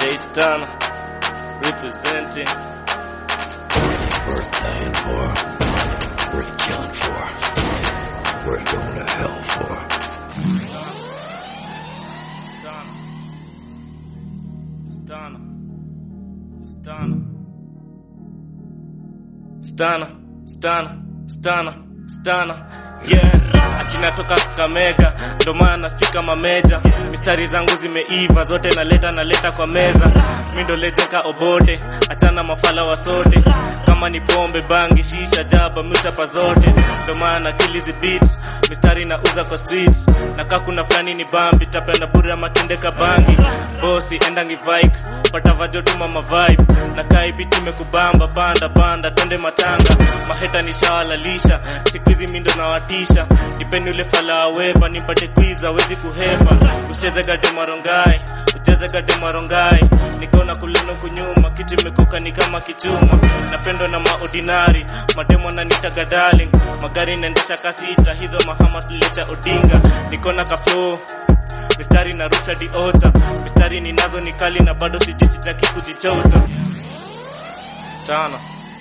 J-Stan representing. Worth dying for. Worth killing for. Worth going to hell for. Stana. Stana. Stana. Stana. Stana. Stana. Yeah, ati natoka Kakamega, ndo maana spika mameja, mistari zangu zimeiva zote, naleta naleta kwa meza, mi ndo lejeka obote, achana mafala wa sote, kama ni pombe, bangi, shisha, jaba, michapa zote, ndo maana kilizi beat, mistari nauza kwa street, nakaa kuna fulani ni bambi, tapenda bure ama tendeka bangi, bosi endangi vike, pata vajotuma mavibe, nakaa ibiti imekubamba, banda banda, twende matanga, maheta nishawalalisha, siku hizi mi ndo nawatisha, nipeni ule fala aweva, nipate kwiza, wezi kuhepa, ucheze gade marongai, ucheze gade marongai, nikona kuleno kunyuma, kitu imekoka ni kama kichuma, napendwa na maordinari, mademo nanitaga darling, magari naendesha kasita, hizo mahama tulecha odinga, nikona kaflow mistari narusha diota, mistari ninazo ni kali na bado siji sitaki kujichota. Stana.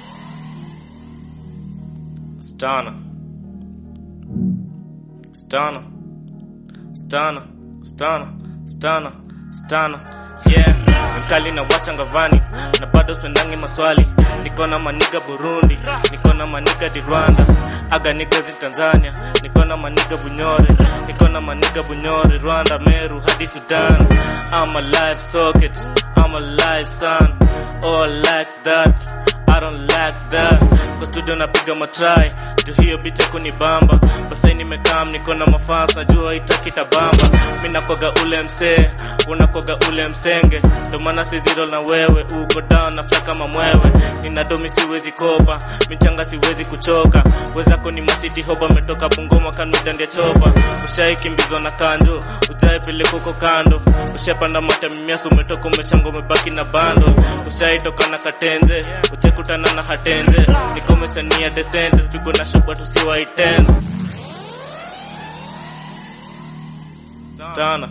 Stana. Stana. Stana. Stana. Stana. Stana. Yeah, mkali na wacha ngavani na bado spendangi maswali. Niko na maniga Burundi, niko na maniga di Rwanda, aga niggas in Tanzania, niko na maniga Bunyore, niko na maniga Bunyore, Rwanda, Meru hadi Sudan. I'm a live socket, I'm a live son, oh like that. I don't like that Kwa studio napiga matry Juu hiyo bitch yako ni bamba Basai nimekam niko na mafans Najua itaki tabamba Mi nakoga ule msee Unakoga ule msenge Ndo maana si zero na wewe Uko down na fly kama mwewe Nina domi siwezi kopa Michanga siwezi kuchoka Wezako ni masiti hoba Metoka Bungoma kanudandia chopa Ushai kimbizwa na kanjo Ujai peleko uko kando Ushapanda mata mimiasu Umetoka umeshango umebaki na bando Ushai toka na katenze Uchekutana na hatenze Nikomesania decent Spigo na shoba tusiwa intense Stana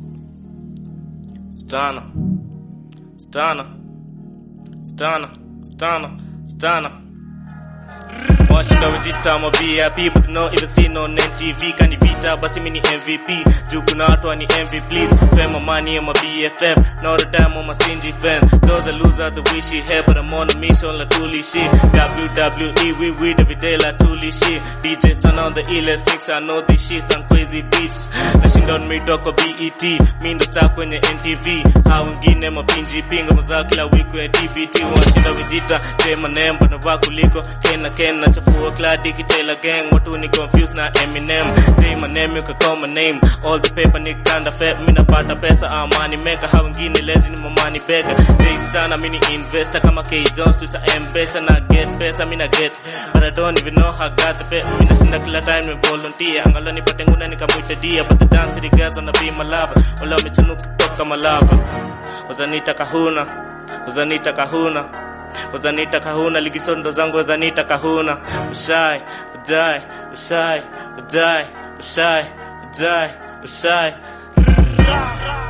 Stana Stana Stana Stana Stana Washinda wejita ma VIP but no even see no name TV kani vita basi mini MVP juu kuna watu wani envy please pay my money on my BFF not a dime on my stingy fan those are loser the wish he had but I'm on a mission la tuli shit WWE we we every day la tuli shit DJ stand on the illest mix I know this shit some crazy beats nashinda on midoko BET mi ndo star kwenye NTV hao wengine mapinji pinga mazao kila wiki kwenye TBT washinda vijita tema nembo na vaa kuliko kena kena chafua kladi kichela gang watu ni confused na Eminem say my name you can call my name all the paper ni kanda fat mimi napata pesa amani meka hao wengine lazy ni mamani bega Jay sana mimi ni investor kama K Jones Twitter M-Pesa na get pesa mimi na get but I don't even know how I got the pay mimi nashinda kila time ni volunteer angalau nipate nguna nikamuita dia but the dance the girls wanna be my lover wala wamechanuka kutoka malava wazanita kahuna wazanita kahuna wazanita kahuna ligisondo zangu wazanita kahuna ushai ujai ushai ujai ushai ujai ushai